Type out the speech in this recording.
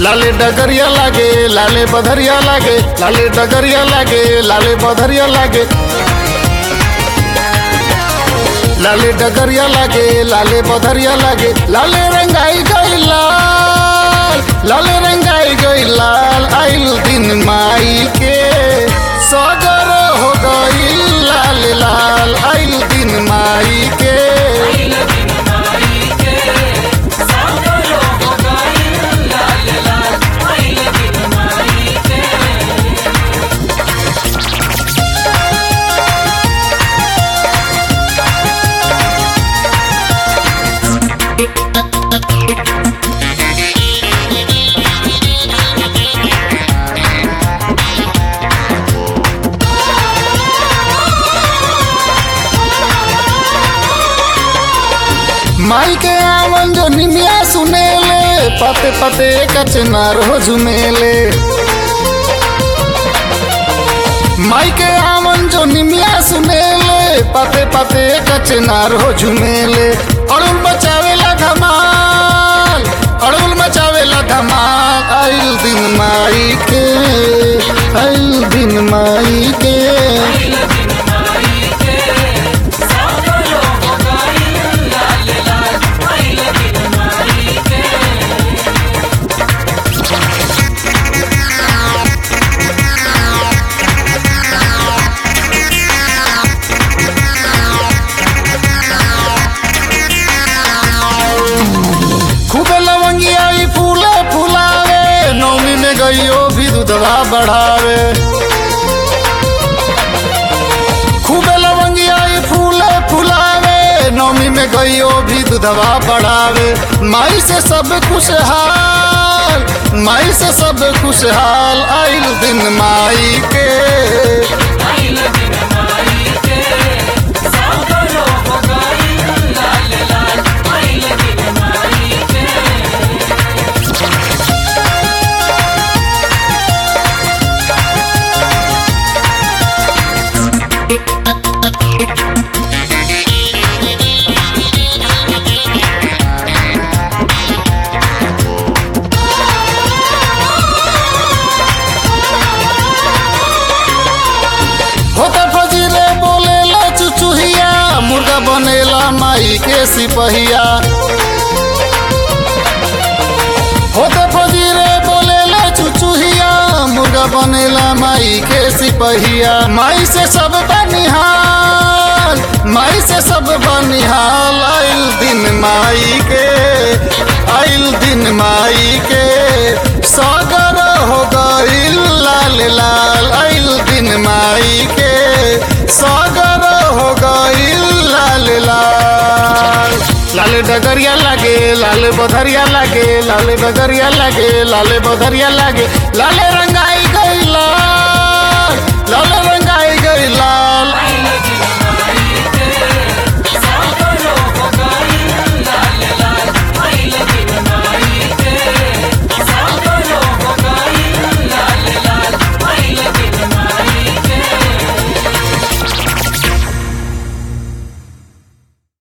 लाले डगरिया लागे लाले बधरिया लागे लाले डगरिया लागे लाले बधरिया लागे लाले डगरिया लागे लाले बधरिया लागे लाले रंगाई गई लाल लाले रंगाई गई लाल आइल दिन माई के सगर हो गई लाल लाल आइल दिन माई के माई के आवन जो निमिया सुनेले पते पते कचनार हो झुमेले माई के आवन जो निमिया सुनेले पते पते कचनार हो झुमेले अड़ुल मचावेला धमाल अड़ुल मचावेला धमाल आइल दिन माई के आइल दिन माई के खूबे लवंगिया ई फूले फुलावे नौमी में गईयो भी दूधवा बढ़ावे खूबे लवंगिया ई फूले फुलावे नौमी में गईयो भी दूधवा बढ़ावे माई से सब खुशहाल माई से सब खुशहाल आइल दिन माई के होता फजीरे बोलेला चुचुहिया मुर्गा बनेला माई के सिपहिया होते फजीरे बोलेला चुचुहिया मुर्गा बनेला माई के सिपहिया माई से सब बनिहाल माई से सब बनिहाल आइल दिन माई के आइल दिन माई के सागर हो गइल लाल लाल आइल दिन माई के सागर हो गइल लाल लाल लाल डगरिया लागे लाल बधरिया लागे लाल डगरिया लागे लाल बधरिया लागे लाल रंगाई गई लाल लाल रंगाई गई लाल